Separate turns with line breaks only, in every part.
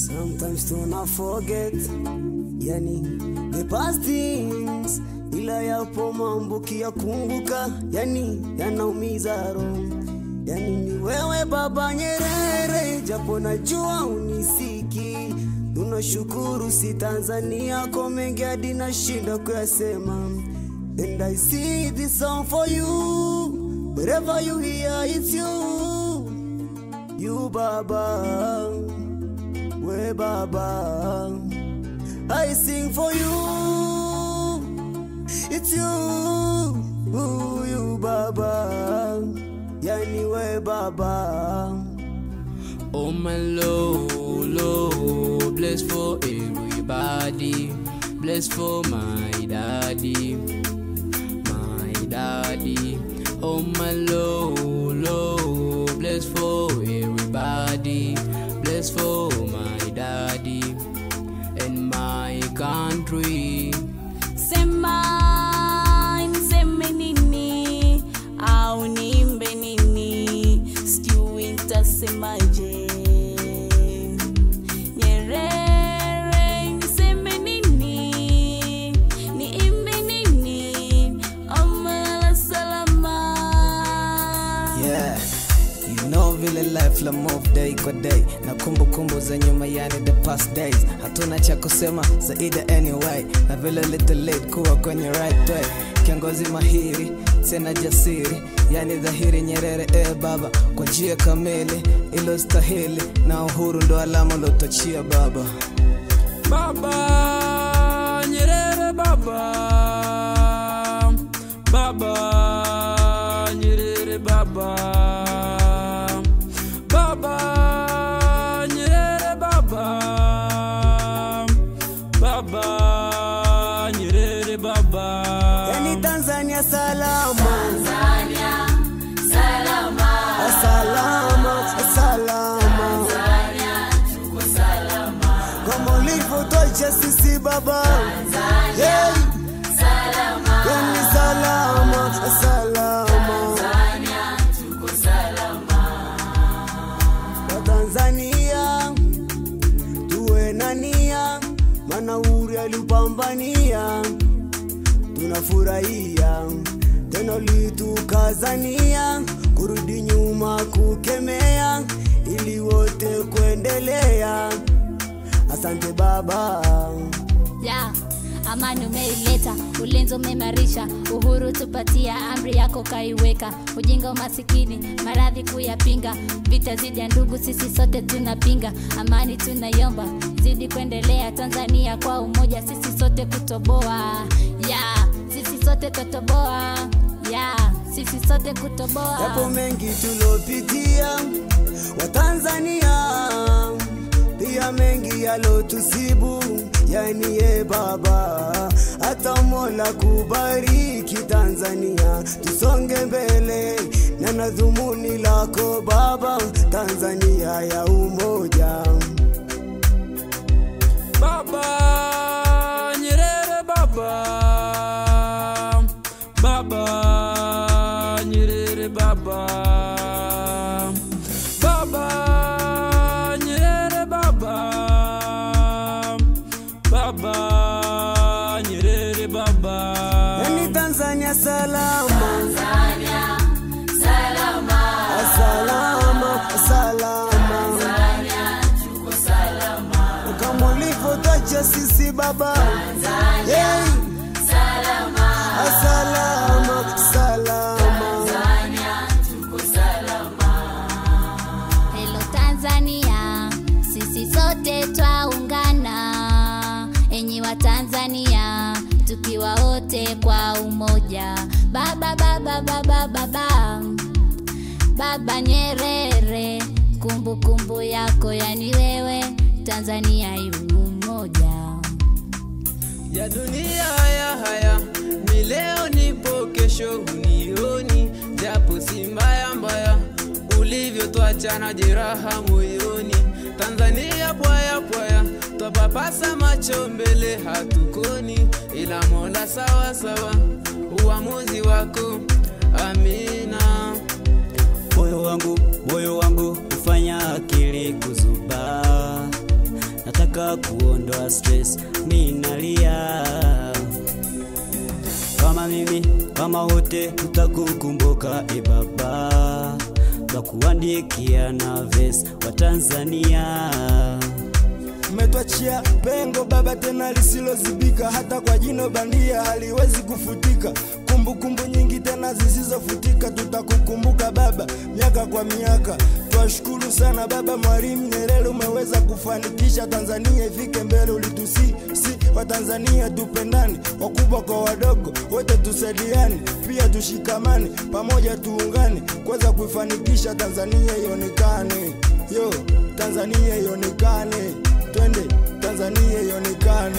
Sometimes tuna forget yani the past things, ila yapo mambo kiyakumbuka, yani yanaumiza roho. Yani ni wewe Baba Nyerere, japo najua unisiki. Tunashukuru si Tanzania kwa mengi hadi nashinda kuyasema. And I see this song for you, wherever you hear it's you, you Baba, we Baba. I sing for you, it's you, ooh, you Baba, yani we Baba.
Oh my Lord, Lord, bless for everybody, bless for my daddy, my daddy. Oh my Lord, Lord, bless for everybody, bless for my daddy and my country.
Sema niseme nini au niimbe nini, sijui nitasemaje. Nyerere, niseme nini, niimbe nini, omala salama.
Yeah, you know vile life la move day kwa day na kumbukumbu za nyuma yani the past days hatuna cha kusema zaidi anyway na vile little late kuwa kwenye right way kiongozi mahiri tena jasiri yani dhahiri nyerere e baba kwa njia kamili ilostahili na uhuru ndo alama lotochia baba
Baba Nyerere Baba Baba Nyerere Baba Baba Nyerere Baba Baba Nyerere Baba
Yani Tanzania salama, salama, salama, kama ulivyotuacha sisi baba, Hey. Yani salama, salama, Watanzania tuwe na nia, maana uhuru aliupambania tunafurahia tena litukazania kurudi nyuma kukemea ili wote kuendelea asante baba
ya amani umeileta, ulinzi umeimarisha, uhuru tupatia, amri yako kaiweka, ujinga umasikini, maradhi kuyapinga, vita zidi ya ndugu, sisi sote tunapinga, amani tunaiomba, zidi kuendelea, Tanzania kwa umoja, sisi sote kutoboa, ya sisi sote totoboa, ya sisi sote kutoboa.
yapo mengi tulopitia watanzania pia mengi yalotusibu yani ye baba hata mola kubariki tanzania tusonge mbele na na dhumuni lako baba tanzania ya umoja
Baba Nyerere Baba Baba Nyerere Baba Baba Nyerere Baba Baba Nyerere Baba
yani tanzania salama salama salama kama ulivyotacha sisi baba hey. salama salama
Hello Tanzania, sisi sote twaungana, enyi wa Tanzania, tukiwa wote kwa umoja. Baba baba baba baba Baba Nyerere, kumbukumbu kumbu yako yani wewe, Tanzania yu umoja.
ya dunia haya haya ni leo nipo kesho unioni japo si mbaya mbaya ulivyotwachana jeraha moyoni tanzania pwaya pwaya twapapasa macho mbele hatukoni ila mola sawa sawa uamuzi wako amina
moyo wangu moyo wangu hufanya akili kuzuba
kuimba kuondoa stress, minalia kama mimi kama wote tutakukumbuka e baba, twakuandikia na ves wa Tanzania.
umetwachia pengo baba tena lisilozibika, hata kwa jino bandia haliwezi kufutika. Kumbukumbu nyingi tena zisizofutika, tutakukumbuka baba miaka kwa miaka. Twashukuru sana baba Mwalimu Nyerere, umeweza kufanikisha Tanzania ifike mbele. Ulitusi si wa Tanzania tupendane, wakubwa kwa wadogo, wote tusaidiane, pia tushikamane, pamoja tuungane, kuweza kuifanikisha Tanzania ionekane. Yo, Tanzania ionekane, twende Tanzania ionekane.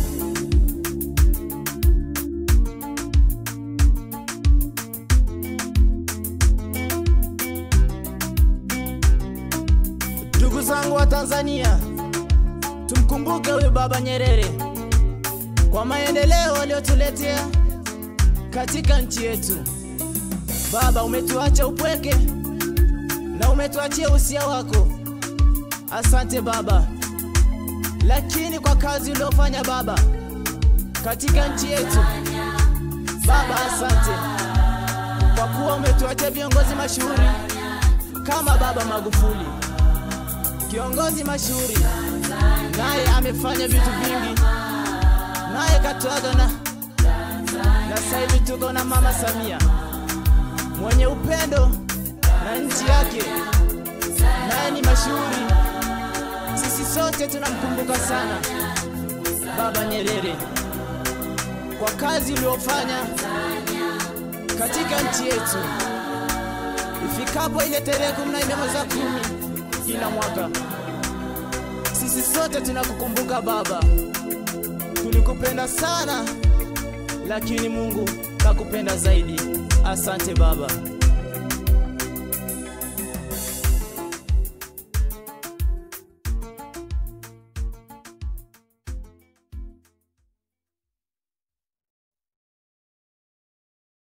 Ndugu zangu wa Tanzania, tumkumbuke huyu Baba Nyerere kwa maendeleo aliyotuletea katika nchi yetu. Baba, umetuacha upweke na umetuachia usia wako. Asante Baba, lakini kwa kazi uliofanya Baba katika nchi yetu Baba, asante kwa kuwa umetuachia viongozi mashuhuri kama Baba Magufuli kiongozi mashuhuri, naye amefanya vitu vingi, naye katuaga na na sasa hivi tuko na mama Samia mwenye upendo na nchi yake, naye ni mashuhuri. Sisi sote tunamkumbuka sana Baba Nyerere kwa kazi uliyofanya katika nchi yetu. Ifikapo ile tarehe kumi na nne mwezi wa kumi kila mwaka, sisi sote tunakukumbuka Baba. Tulikupenda sana, lakini Mungu kakupenda zaidi. Asante Baba.